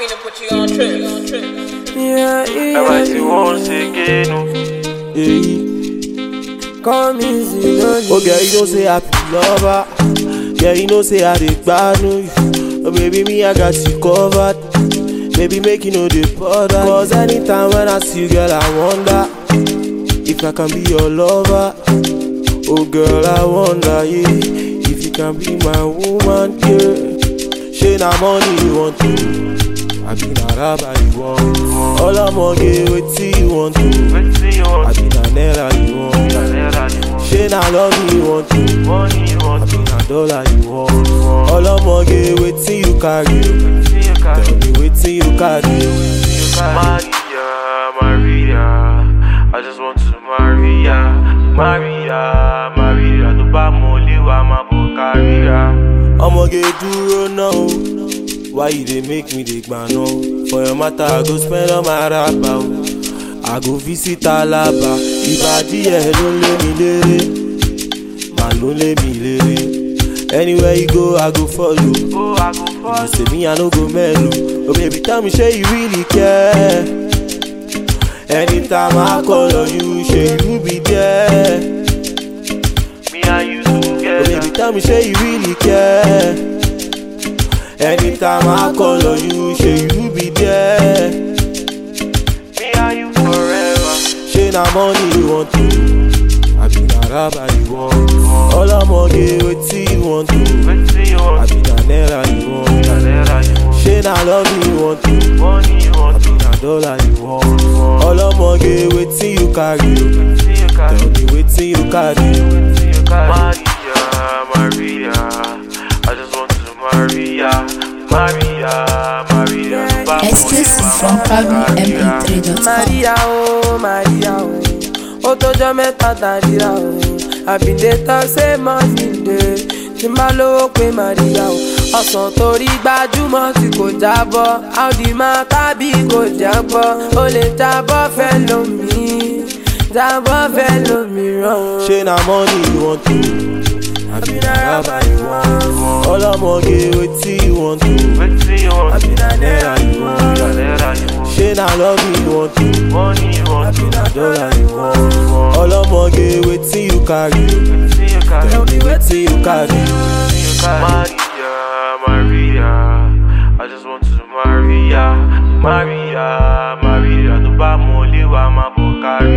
finna put you on trip. Yeah, yeah, Ẹ wá sí once again. o. Hey. Come easy, no Oh girl, you know say I be lover. Girl, you know say I dey gbanu you. Oh baby, me I got you covered. Baby, make you know the bother. Cause anytime when I see you, girl, I wonder if I can be your lover. Oh girl, I wonder, yeah, if you can be my woman, yeah. She na money you want to, I be na rubber you want. All I'm gonna get wetin you want to, Wetin you I want? be na naira you want. Naira you want? She na love you want to, Money you I want? be na dollar you want. All I'm gonna get wetin you carry, Wetin you got? tell me wetin you carry. Maria, Maria, I just want to Maria, Maria, Maria, tó bá mọ ilé wa máa bọ̀ káríra. ọmọge dúró náà o why you dey make me dey gbàna o for your matter i go spend all my raba o i go visit alaba ìbàdí ẹ ló lé mi léré màá ló lé mi léré anywhere you go i go follow Ó aago you fọ́ọ̀lù. say me i no go melo oh baby tell me shey you really care anytime i call on you shey you be there. Me and you Oh, together. baby, tell me, say you really care. Anytime I call on you, say you be there. Me and you forever. Say na money you want to, I be na rubber you want. All I'm gonna get wetin you want to, Wetin you I want? be na naira you want. Naira you want? Say na love you want to, Money you I want? be na dollar you want. All I'm gonna get wetin you carry, o. Wetin you got? tell me wetin you carry. Wetin you got? Maria, Maria, I just want to Maria, Maria, Maria, tó bá mọ ilé Exclusive wa from máa bọ̀ káríra. PabloMP3.com. Maria, oh, Maria, oh. Ó tọ́jọ́ mẹ́ta tàdíra o. Àbíndé tán ṣé mọ́nì dé. Tí n bá lówó pé Maria o. Ọ̀sán torí gbajúmọ̀ tí kò jábọ́. Audi máa tábì kò jábọ́. O lè jábọ́ fẹ́ lómi. Jábọ́ fẹ́ lómìíràn o. Say na money you want to, I be na rubber you want. All I'm gonna get wetin you want to, Wetin you I want? be na naira you want. Naira you want? Say na love you want to, Money you I want? be na dollar you want. All I'm gonna get wetin you carry, Wetin you got? tell me wetin you carry. Maria, Maria, I just want to Maria, Maria, Maria, tó bá mọ ilé wa máa bọ̀ kárí.